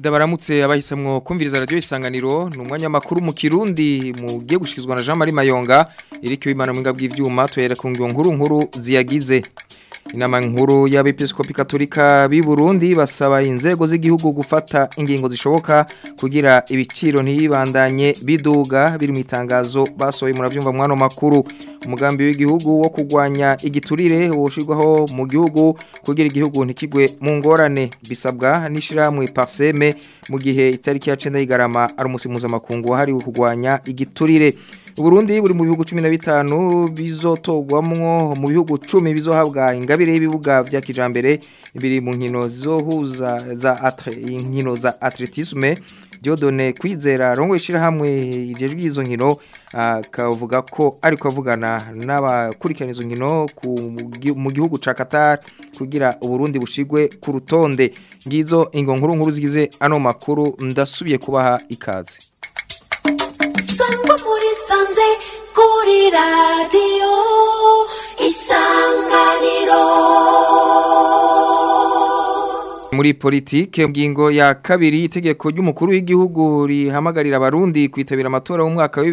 Ndabaramutse abahisemwo kumviriza radio isanganiro ni umwanya makuru mu Kirundi mugiye gushikizwa na Jean Marie Mayonga iriko imana mwinga bw'ivyuma twera ku ngyo nkuru nkuru ziyagize Inama nkuru y'abepiskopi katolika b'i Burundi basaba inzego z'igihugu gufata ingingo zishoboka kugira ibiciro ntibibandanye biduga biri mu itangazo basohoye muravyumva mwano makuru umugambi w'igihugu wo kugwanya igiturire woshirwaho mu gihugu kugira igihugu ntikigwe mu ngorane bisabwa n'ishiramwe parseme mu gihe itariki ya 9 y'igarama ari umusi mpuzamakungu wahariwe kugwanya igiturire Uburundi buri mu bihugu 15 bizotogwamwo mu bihugu 10 bizohabwa ingabire y'ibibuga vya kijambere biri mu nkino zizohuza za atre inkino za atletisme Diodone kwizera rongo ishira hamwe ijejwe izo nkino akavuga ko ariko avugana n'abakurikirana izo nkino mu gihugu ca Qatar kugira Uburundi bushigwe ku rutonde ngizo ingo nkuru nkuru zigize ano makuru ndasubiye kubaha ikaze sangwa muri sanze kuri radiyo isanganiro muri politike ngingo ya kabiri itegeko ry'umukuru w'igihugu rihamagarira abarundi kwitabira amatora y'umwaka wa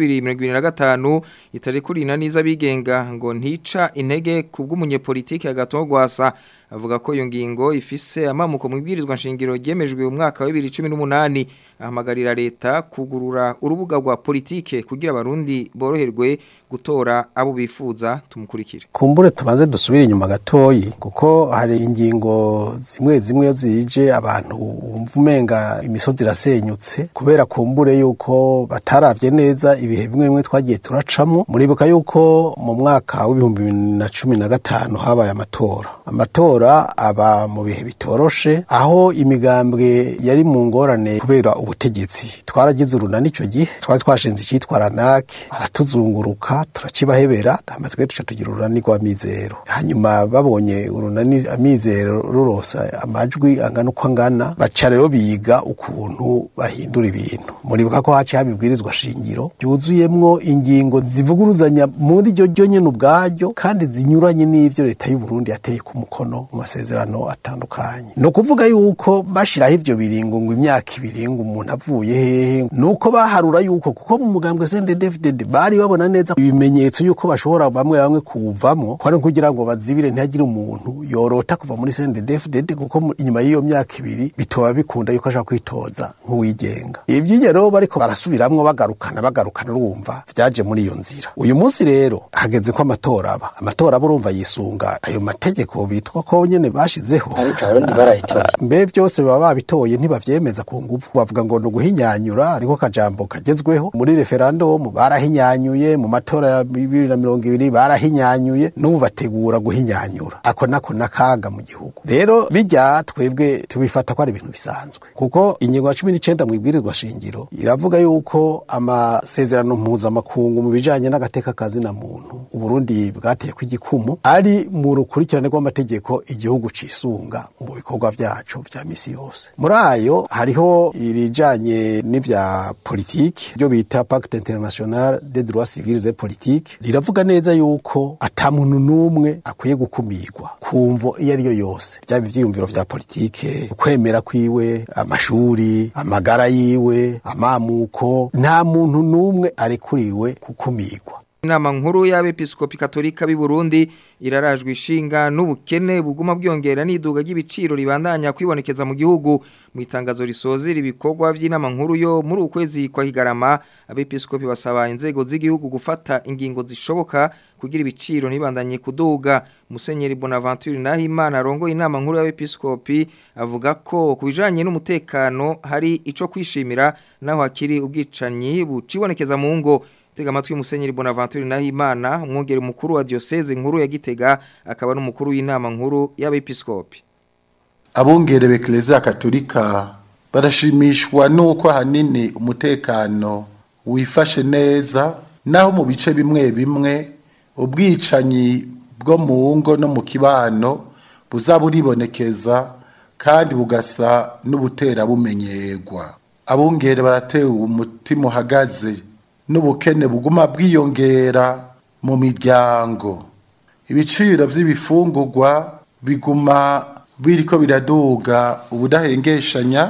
2025 itari kuri naniza bigenga ngo ntica intege kubw'umunyepolitike agatogwasa avuga ko iyo ngingo ifise amamuko mu ibwirizwa nshingiro ryemejwe mu mwaka wa 2018 ahamagarira leta kugurura urubuga rwa politike kugira abarundi boroherwe gutora abo bifuza tumukurikire kumbure tubanze dusubire inyuma gatoyi kuko hari ingingo zimwe zimwe zije abantu wumva umenga imisozi irasenyutse kubera kumbure yuko bataravye neza ibihe bimwe bimwe twagiye turacamo muribuka yuko mu mwaka w'ibihumbi bibiri na cumi na gatanu habaye amatora amatora aba mu bihe bitoroshe aho imigambwe yari mu ngorane kubera ubutegetsi twaragize urunani ico gihe twari twashinze icitwa ranake baratuzunguruka turakibahebera amatwe tuca tugira urunani rwa mizero hanyuma babonye urunani amizero rurosa amajwi angana uko angana baca rero biga ukuntu bahindura ibintu muribuka ko haciye habibwirizwa shingiro byuzuyemwo ingingo zivuguruzanya muri ryo ryo nyene ubwaryo kandi zinyuranye n'ivyo leta y'u Burundi yateye ku mukono mu masezerano atandukanye no kuvuga yuko bashiraho ivyo biringo ngo imyaka ibiri ngo umuntu avuye hehe nuko baharura yuko kuko mu mugambwe CNDD-FDD bari babona neza ibimenyetso yuko bashobora bamwe bamwe kuwuvamwo ko ari kugira ngo bazibire ntihagire umuntu yorota kuva muri CNDD-FDD kuko inyuma y'iyo myaka ibiri bitoba bikunda yuko ashaka kwitoza nk'uwigenga ivyo rero bariko barasubiramwo bagarukana bagarukana urumva vyaje muri iyo nzira uyu munsi rero hageze ko amatora aba amatora aba urumva yisunga ayo mategeko bitwa ko nyene bashizeho ariko abarundi barayitoye mbe vyose baba babitoye ntibavyemeza ku nguvu bavuga ngo ni uguhinyanyura ariko kajambo kagezweho muri referendum barahinyanyuye mu matora ya bibiri na mirongo ibiri barahinyanyuye n'ubu bategura guhinyanyura ako nako nakaga mu gihugu rero bijya twebwe tubifata ko ari ibintu bisanzwe kuko ingingo ya cumi n'icenda mu ibwirizwa shingiro iravuga yuko amasezerano mpuzamakungu mu bijanye n'agateka kazina muntu uburundi bwateyeko igikumu ari mu rukurikirane rw'amategeko igihugu cisunga mu bikorwa vyaco vya misi yose muri ayo hariho irijanye n'ivya politiki byo bita pacte international des droits civils et politiques riravuga neza yuko ata muntu n'umwe akwiye gukumirwa kumvo iyo ari yo yose byaba ivyiyumviro vya politike ukwemera kwiwe amashuri amagara yiwe amamuko nta muntu n'umwe arekuriwe gukumirwa Inama nkuru y'abepiskopi katolika b'i Burundi irarajwe ishinga n'ubukene buguma bwiyongera n'iduga ry'ibiciro ribandanya kwibonekeza mu gihugu mu itangazo risozera ibikorwa by'inama nkuru yo muri ukwezi kwa higarama abepiskopi basaba inzego z'igihugu gufata ingingo zishoboka kugira ibiciro ntibandanye kuduga Musenyeri Bonaventure Nahimana arongoye inama nkuru y'abepiskopi avuga ko kubijanye n'umutekano hari ico kwishimira naho hakiri ubwicanyi bucibonekeza mu ngo tega amatwi musenyeri Bonaventure Nahimana umwongere mukuru wa diocese nkuru ya Gitega akaba n'umukuru w'inama nkuru y'abepiskopi abungere b'Eklezia Katolika barashimishwa nuko hanini umutekano wifashe neza naho mu bice bimwe bimwe ubwicanyi bwo mu ngo no mu kibano buza buribonekeza kandi bugasa n'ubutera bumenyerwa abungere baratewe umutima uhagaze n'ubukene buguma bwiyongera mu miryango ibiciro by'ibifungurwa biguma biriko biraduga ubudahengeshanya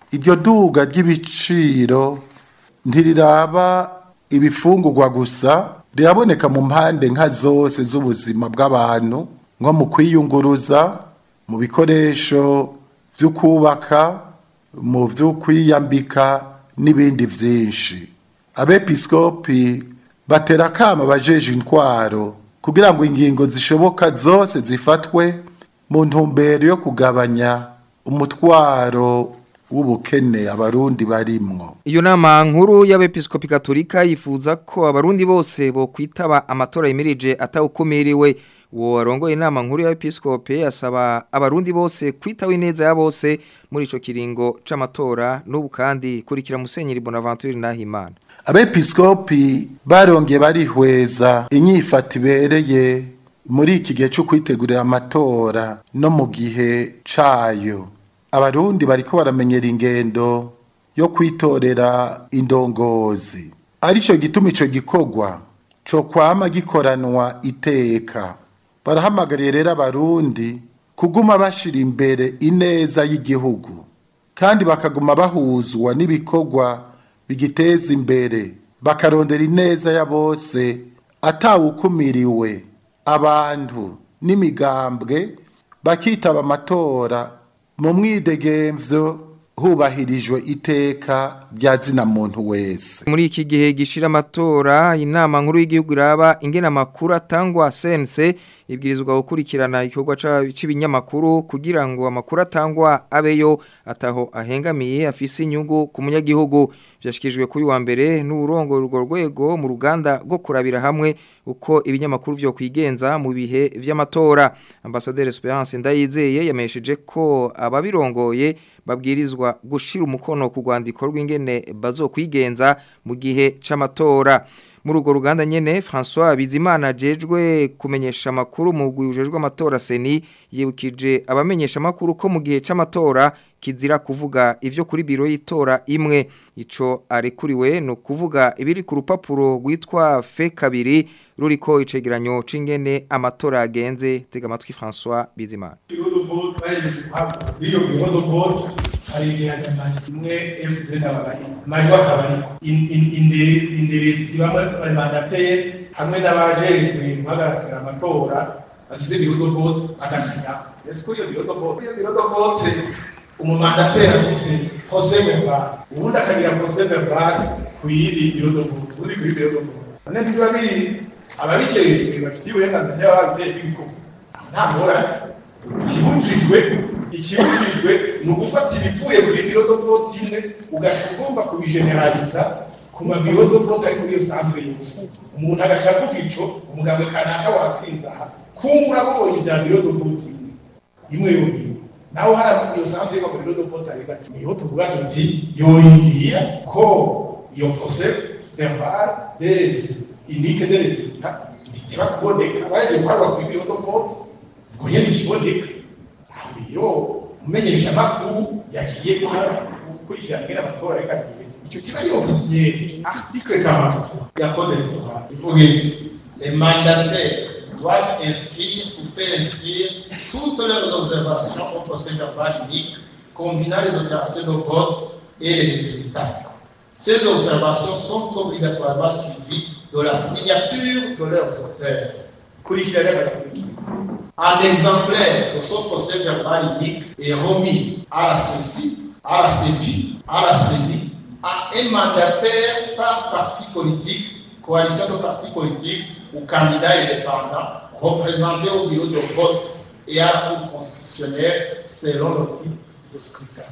iryo duga ry'ibiciro ntiriraba ibifungurwa gusa riraboneka mu mpande nka zose z'ubuzima bw'abantu nko mu kwiyunguruza mu bikoresho byo kubaka mu byo kwiyambika n'ibindi byinshi abepiskopi batera akama abajeje intwaro kugira ngo ingingo zishoboka zose zifatwe mu ntumbero yo kugabanya umutwaro w'ubukene abarundi barimwo Iyo nama nkuru y'abepiskopi Katolika yifuza ko abarundi bose bo kwitaba amatora yimirije atawukumiriwe uwo warongoye inama nkuru y'abepiskopi asaba abarundi bose kwitaho ineza ya bose muri ico kiringo c'amatora n'ubu kandi kurikira Musenyeri Bonaventure Nahimana abepiskopi barongeye barihweza inyifata ibereye muri iki gihe cyo kwitegurira amatora no mu gihe cayo abarundi bariko baramenyera ingendo yo kwitorera indongozi arico gituma ico gikorwa co kwama gikoranwa iteka barahamagariye rero abarundi kuguma bashira imbere ineza y'igihugu kandi bakaguma bahuzwa n'ibikorwa bigiteza imbere bakarondera ineza ya bose atawukumiriwe abantu n'imigambwe bakitaba amatora mu mwidegemvyo hubahirijwe iteka rya zina muntu wese muri iki gihe gishira amatora inama nkuru y'igihugu iraba ingena makuru atangwa sense ibwirizwa gukurikirana igikorwa c'ibinyamakuru kugira ngo amakuru atangwa abeyo ataho ahengamiye afise inyungu ku munyagihugu byashikijwe kuri wa mbere n'uburongo urwo rwego mu ruganda rwo kurabira hamwe uko ibinyamakuru vyo kwigenza mu bihe vy'amatora ambassadeur Esperance Ndayizeye yamesheje ko ababirongoye babwirizwa gushira umukono ku rwandiko rw'ingene bazokwigenza mu gihe c'amatora muri urwo ruganda nyene François Bizimana jejwe kumenyesha makuru mu gwijejwe amatora seni yibukije abamenyesha makuru ko mu gihe c'amatora kizira kuvuga ivyo kuri biro y'itora imwe ico arekuriwe no kuvuga ibiri ku rupapuro rwitwa fe kabiri ruriko icegeranyo c'ingene amatora agenze tega amatwi François Bizimana iyo bihodo vote hari igihe hanyamanya imwe FD n'abari amajwi akaba ariko inderezi bamwe bari mandateye hamwe n'abajejwe guhagararira amatora bagize bihodo vote bagasinya ese kuri iyo bihodo vote iyo bihodo vote umumandateri afise procès verbal ubundi akagira procès verbal ku yindi bihodo vote ubundi kuri bihodo vote none ntibiba biri ababijejwe bafitiye uburenganzira babiteye bw'ibikorwa nta ngorane ikibujijwe ikibujijwe ni ugufata ibivuye kuri birodo vote imwe ugaca ugomba kubigeneraliza ku mabirodo vote ari muri iyo santere yose umuntu agaca avuga ico umuganga kanaka watsinze aha kumbura abonye ibya birodo vote imwe imwe yonyine nawe hari iyo santere yo mu birodo vote ariko ati niho tuvuga tuti yoyingira ko iyo procès verbal des unique des résultats ntikiba kuboneka baje gukorwa kuri birodo vote ngo nyene ikiboneka iyo umenyesha amakuru yagiye gukurikirana ingene amatora ariko agiye icyo kiba ari ofisiye article 43 ya code électorale ivuga iti les mandataires doivent inscrire ou faire inscrire toutes leurs observations au procès verbal unique combinant les opérations de vote et les résultats ces observations sont obligatoirement suivies de la signature de leurs auteurs kurikirana barakurikira un exemplaire de son procès verbal unique est remis à la CECI, à la CEPI, à la CENI, à un mandataire par parti politique, coalition de partis politiques ou candidat indépendant représenté au bureau de vote et à la Cour constitutionnelle selon le type de scrutin.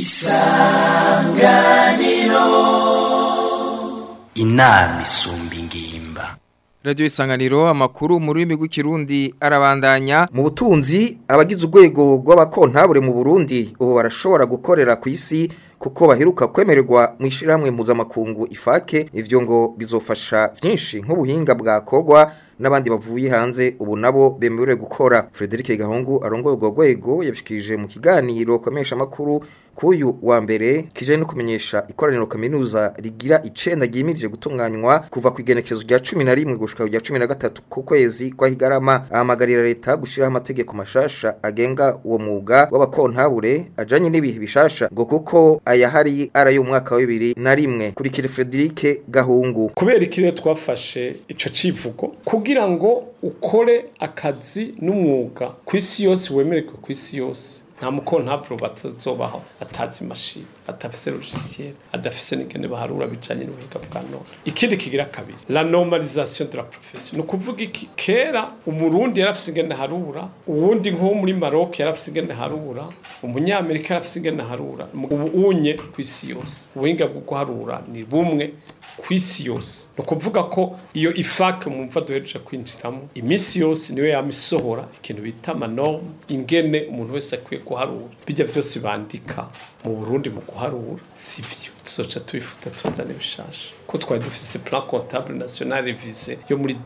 inama isumba ingimba Radio Isanganiro amakuru mu rurimi rw'ikirundi arabandanya mu butunzi abagize urwego rw'abakontabure mu Burundi ubu barashobora gukorera ku isi kuko baheruka kwemererwa mu ishiramwe mpuzamakungu ifake ivyo ngo bizofasha vyinshi nk'ubuhinga bwakorwa n'abandi bavuye hanze ubu nabo bemerewe gukora Frederic Gahungu arongoye urwo rwego yabishikirije mu kiganiro kwamesha makuru kuyu wa mbere kijanye no kumenyesha ikoraniro kaminuza rigira icenda ryimirije gutunganywa kuva ku igenekezo rya 11 gushika rya 13 ku kwezi kwa Higarama ahamagarira leta gushiraho amategeko mashasha agenga uwo mwuga w'abakontabure ajanye n'ibihe bishasha ngo kuko ayahari ara y'umwaka wa 2001 kurikira Frederic Gahungu kubera ikirere twafashe ico civugo kugira ngo ukore akazi n'umwuga ku isi yose wemererwe ku isi yose nta mukontaburo batazobaho atazi imashini atafise logiciel adafise n'ingene baharura bijanye n'ubuhinga bwa none ikindi kigira kabiri la normalisation de la profession ni ukuvuga iki kera umurundi yarafise ingene harura uwundi nko muri Maroc yarafise ingene harura umunyamerika yarafise ingene harura ubu unye ku isi yose ubuhinga bwo guharura ni bumwe ku isi yose ni ukuvuga ko iyo ifake mumva duhereje kwinjiramo iminsi yose niwe yama isohora ikintu bita amanorme ingene umuntu wese akwiye guharura bijya byose bandika mu burundi mu guharura si vyo tuzoca tubifuta tuzane bishasha ko twari dufise plan comptable national revisé yo muri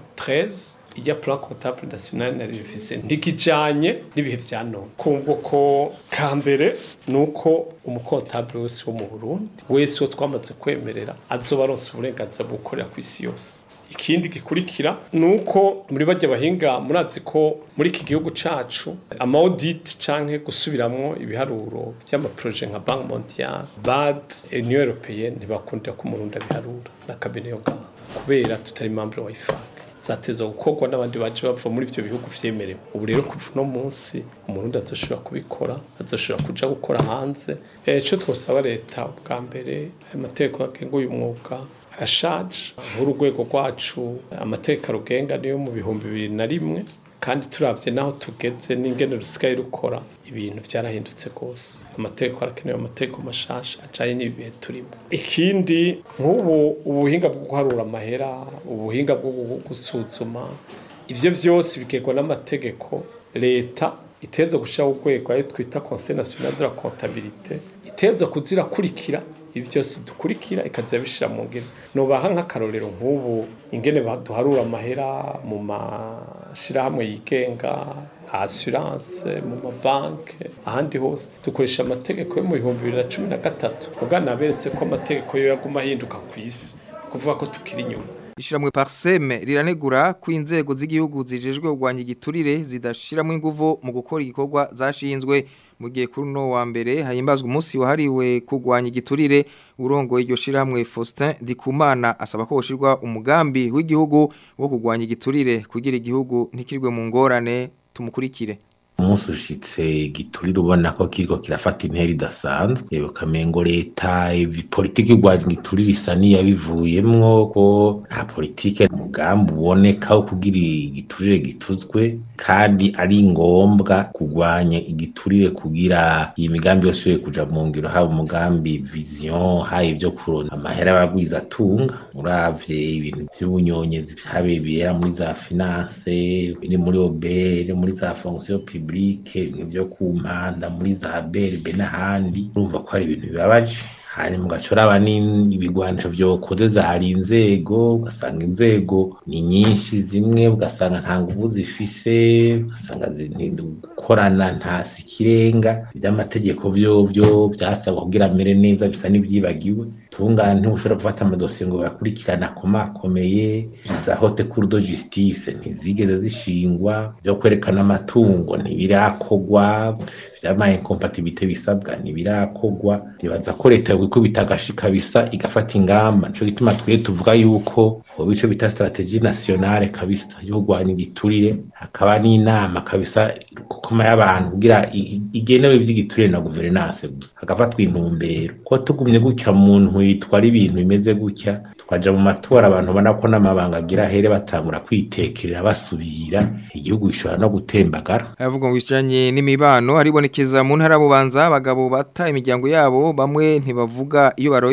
2013 ijya plan comptable national na revisé ntikijanye n'ibihe vya none kumva ko kambere nuko umukontable wese wo mu Burundi wese wo twamaze kwemerera azoba aronse uburenganzira bwo gukorera ku isi yose ikindi gikurikira nuko muri bajya bahinga murazi ko muri iki gihugu cacu ama audit canke gusubiramwo ibiharuro vy'amaproje nka Bank Mondiale BAD Union Européenne ntibakundira ko umurundi abiharura na kabine yo ngaha kubera tutari membre wa IFAC zateza gukorwa n'abandi baje bava muri ivyo bihugu vyemerewe ubu rero kuva uno munsi umurundi azoshobora kubikora azoshobora kuja gukora hanze ico twosaba leta bwa mbere ayo mategeko agenga uyu mwuga arashaje nk'urugwego rwacu amategeko arugenga niyo mu bihumbi bibiri na rimwe kandi turavye naho tugeze n'ingene rusigaye rukora ibintu vyarahindutse rwose amategeko arakenewe amategeko mashasha ajanye n'ibihe turimo ikindi nk'ubu ubuhinga bwo guharura amahera ubuhinga bwo gusuzuma ivyo vyose bigerwa n'amategeko leta iteza gushiraho urwego ayo twita conseil national de la comptabilité iteza kuzirakurikira ibi byose dukurikira ikaza bishira mu ngene nobaha nk'akarorero nk'ubu ingene baduharura amahera mu mashirahamwe yigenga nka assurance mu mabanke ahandi hose dukoresha amategeko yo mu bihumbi bibiri na cumi na gatatu ubwana naberetse ko amategeko yo yaguma ahinduka ku isi kuvuga ko tukiri inyuma Ishiramwe parseme riranegura ko inzego z'igihugu zijejwe kugwanya igiturire zidashiramo inguvu mu gukora igikorwa zashinzwe mu gihe kuri no wa mbere hayimbazwa umunsi wahariwe kugwanya igiturire urongo iryo shiramwe Faustin Dikumana asaba ko boshirwa umugambi w'igihugu wo kugwanya igiturire kugira igihugu ntikirwe mu ngorane tumukurikire umunsi ushitse giturire ubona ko kiriko kirafata intera idasanzwe ukamengo leta politiki y'urwanya igiturire isa n'iyabivuyemwo ko nta politike umugambi uboneka wo kugira igiturire gituzwe kandi ari ngombwa kurwanya igiturire kugira iyi migambi yose yo kuja mu ngiro haba umugambi vision haba ibyo kuronka amahera y'abagwiza atunga uravye ibintu vy'ubunyonyezi habebera muri za finance biri muri obere muri za fonction publique ibyo ku mpanda muri za berbe n'ahandi urumva ko ari ibintu bibabaje hanyuma ugacuraba n'ibigwanisho vyokoze zahari inzego ugasanga inzego ni nyinshi zimwe ugasanga nta nguvu zifise ugasanga gukorana nta sikirenga iby'amategeko vyovyo byasabwa kugira amere neza bisa n'ivyibagiwe tungane ntushobora gufata amadosiye ngo bayakurikirane akomakomeye za hote cour de justice ntizigeze zishingwa byo kwerekana amatungo ntibirakogwa vyama incompatibilité bisabwa ntibirakogwa ndibaza ko leta yokwikubita agashika bisa igafata ingamba nico gituma twiye tuvuga yuko hoba ico bita strategie nationale kabisa yo kurwanya igiturire hakaba n'inama kabisa kukoma y'abantu kugira igenewe ivy'igiturire na governance gusa hagafatwa intumbero ko tugumye gutya muntu yitwara ibintu bimeze gutya tukaja mu matora abantu ubona ko n'amabanga agira here batangura kwitekerera basubira igihugu gishobora no gutembagara aravuga ngo bijanye n'imibano haribonekeza mu ntara bubanza abagabo bata imiryango yabo bamwe ntibavuga iyo baroye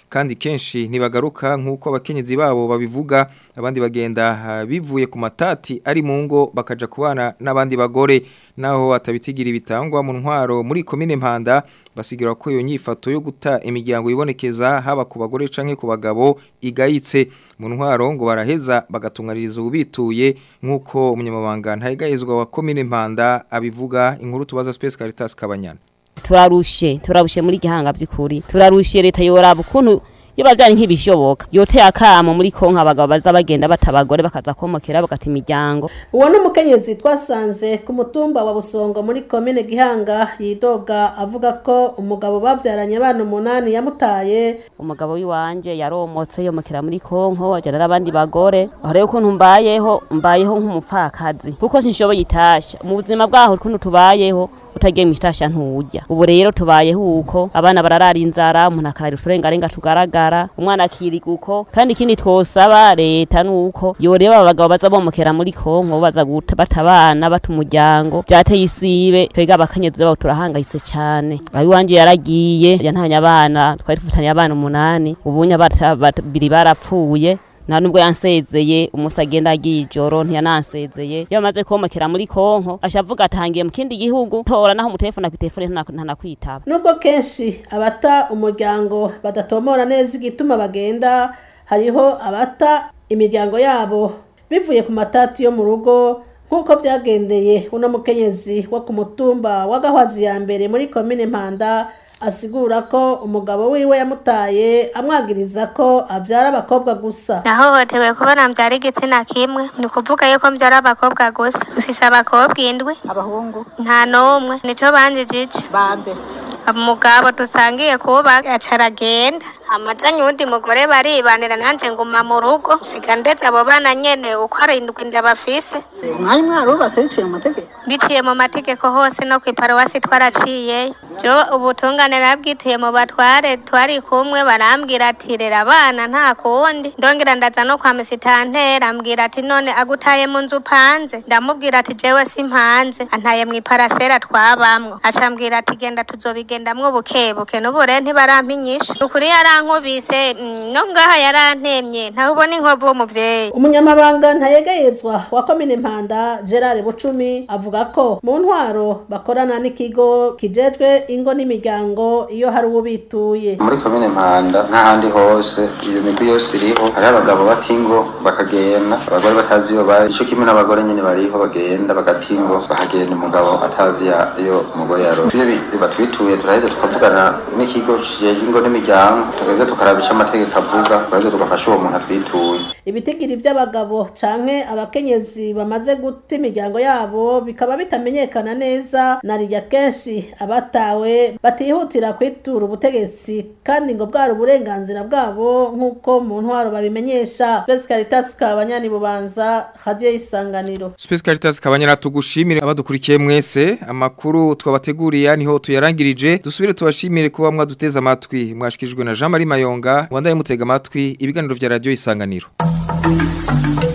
kandi kenshi ntibagaruka nk'uko abakenyezi babo babivuga abandi bagenda ah, bivuye ku matati ari mu ngo bakaja kubana n'abandi bagore naho atabitigira ibitangwa mu ntwaro muri komine Mpanda basigira ko iyo nyifato yo guta imiryango ibonekeza haba ku bagore canke ku bagabo igayitse mu ntwaro ngo baraheza bagatunganiriza ubituye nk'uko umunyamabanga ntayigayizwa wa komine Mpanda abivuga inkuru tubaza Space Caritas Kabanyana turarushe turarushe muri gihanga by'ukuri turarushe leta yoraba ukuntu iyo bavyanye nk'ibishoboka yoteye akamo muri konka abagabo baza bagenda batabagore bakaza komokera bagata imiryango uwo ni umukenyezi twasanze ku mutumba wa busongo muri komine gihanga yidoga avuga ko umugabo bavyaranye abana umunani yamutaye umugabo w'iwanje yaromotse yomokera muri konko ajana n'abandi bagore aho rero ukuntu mbayeho mbayeho nk'umupfakazi kuko sinshoboye itasha mu buzima bwaho ukuntu tubayeho utagiye mu itasha ntujya ubu rero tubayeho uko abana bararara inzara umuntu akarara uturengarenga tugaragara umwana akiriga uko kandi ikindi twosaba leta nuko yoreba abagabo baza bomokera muri konko baza guta bata abana bata umuryango byateye isibe twebwe abakenyezi babo turahangayitse cyane abiwanje yaragiye yantanye abana twari dufitanye abana umunani ubunya babiri barapfuye nta nubwo yansezeye umunsi agenda agiye ijoro ntiyanansezeye iyo amaze komokera muri konko ashavuga atangiye mu kindi gihugu tora naho umutelefone ku telefone ntanakwitaba nubwo kenshi abata umuryango badatomora neza igituma bagenda hariho abata imiryango yabo bivuye ku matati yo mu rugo nk'uko byagendeye uno mukenyezi wo ku mutumba wa gahwazi ya mbere muri komine mpanda asigura ko umugabo wiwe yamutaye amwagiriza ko abyara abakobwa gusa nahohotewe kubona mbyara igitsina kimwe ni ukuvuga yuko mbyara abakobwa gusa mfise abakobwa indwi abahungu nta n'umwe nico banjijije bande umugabo dusangiye kuba aca aragenda amazanye uwundi mugore baribanira nanje nguma mu rugo siga ndetse abo bana nyene uko arindwi ndabafise mwari mwarubatse biciye mu mategeko biciye mu mategeko hose no kw'iparuwasi twaraciyeyo jo ubutungane nabwituye mu batware twari kumwe barambwira ati rera abana nta kundi ndongera ndaza no kwa misitantera ambwira ati none agutaye mu nzu upanze ndamubwira ati jewe simpanze antaye mu iparasera twabamwo acambwira ati genda tuzobigendamwo bukebuke n'ubu rero ntibarampa inyishu ukuri yarankubise mm, no ngaha yarantemye ntawe ubona inkovu w'umuvyeyi umunyamabanga ntayegayezwa wa komine mpanda gerard bucumi avuga ko mu ntwaro bakorana n'ikigo kijejwe ingo n'imiryango iyo hari uwo bituye muri komine mpanda nk'ahandi hose iyo migwi yose iriho hariho abagabo bata ingo bakagenda abagore batazi iyo bari ico kimwe n'abagore nyene bariho bagenda bagata ingo bahagenda umugabo atazi ya- iyo umugore yaronse iyo bi- batwituye turaheza tukavugana n'ikigo kijejwe ingo n'imiryango tugaheza tukaraba ico amategeko avuga tugaheza tugafasha uwo muntu atwituye ibitigiri by'abagabo canke abakenyezi bamaze guta imiryango yabo bikaba bitamenyekana neza na rirya kenshi abatawe batihutira kwitura ubutegetsi kandi ngo bwari uburenganzira bwabo nk'uko mu ntwaro babimenyesha Grace Caritas Kabanyani Bubanza Radio Isanganiro Space Caritas kabanyana tugushimire abadukurikiye mwese amakuru twabateguriye niho tuyarangirije dusubire tubashimire kuba mwaduteza amatwi mwashikijwe na Jean Marie Mayonga wandaye mutega amatwi ibiganiro vya radio isanganiro